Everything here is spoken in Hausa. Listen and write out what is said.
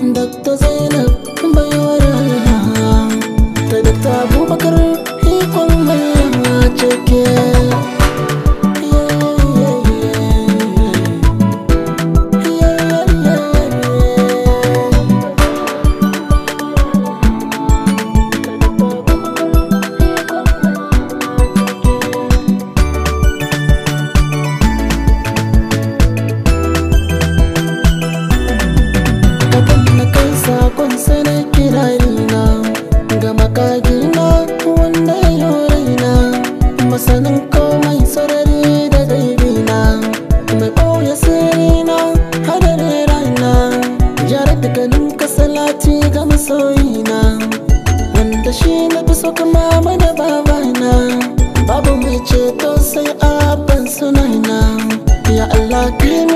Dr. Zainab baiwar Allah ta Dr. Abubakar ikon Allah cike Kakan na kai sakon sanar kirarina ga makagina wanda ya yi raina masanin komai sarari da gaibina mai ɓoye sirrina hadare rana jara dukkanin kasalati ga masoyina wanda shi na fi so kama mana babana babu mai ceto sai abban sunana ya Allah kimi